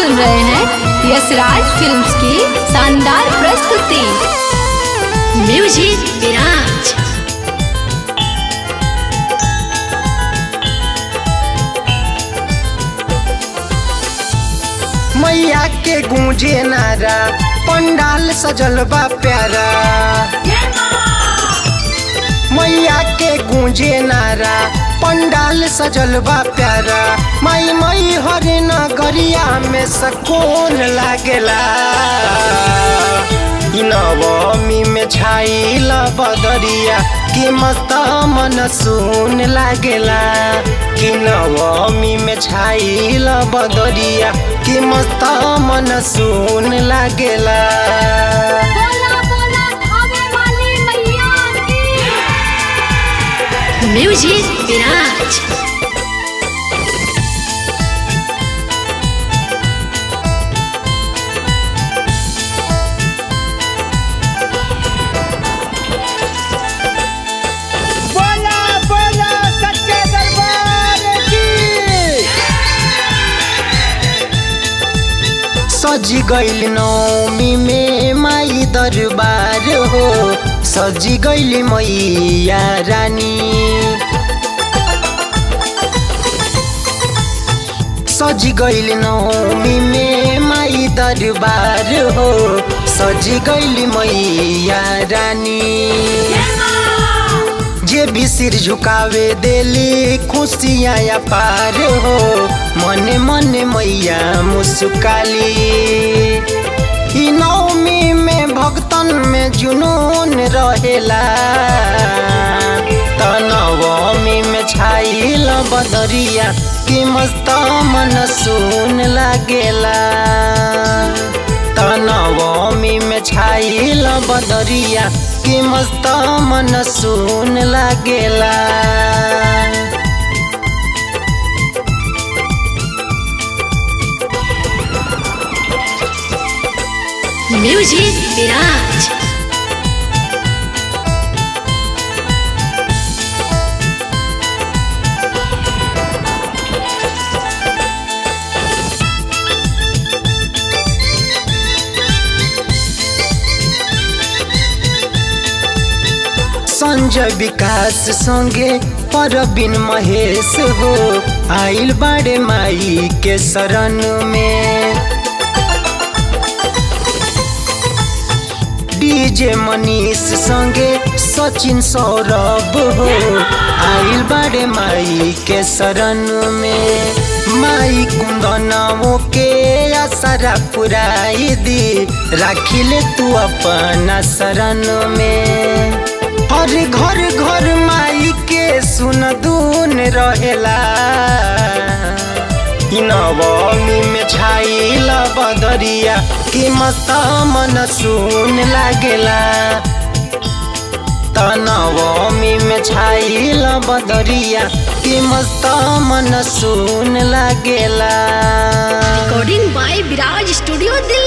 सुन रहे हैं यशराज फिल्म्स की शानदार प्रस्तुति म्यूजिक विराज मैया के गूंजे नारा पंडाल सजल बा प्यारा मैया के गूंजे नारा पंडाल सजल बा प्यारा मई मई हरे नगरिया में सकून लागेला इ नवमी में छाइल बदरिया कि मस्त मन सुन लागेला कि नवमी में छाइल बदरिया कि मस्त मन सुन लागेला म्यूजिक विराज बोला बोला सच्चे दरबार की सजी गइल नौमी में माई दरबार हो सजी गइल मैया रानी सजी गइल नौमी में माई दरबार हो सजी गइल मैया रानी जे भी सिर झुकावे देली खुशियाँ या पार हो मने मने मैया मुस्काली ई नवमी में भक्तन में जुनून रहेला त नवमी में छाइल बदरिया कि मस्त मन सुन लागेला त नवमी में छाइल बदरिया कि मस्त मन सुन लागेला म्यूजिक विराज संजय विकास संगे परबिन महेश हो आइल बाड़े माई के शरण में डीजे मनीष संगे सचिन सौरभ हो आइल बाड़े माई के शरण में माई कुंदनों के असरा पुराई दी राखिले तू अपना शरण में हर घर घर माई के सुन दून रहेला इ नवमी में छाइल बदरिया कि मस्त मन सुन लागेला त नवमी में छाइल बदरिया कि मस्त मन सुन लागेला recording by Viraj studio Delhi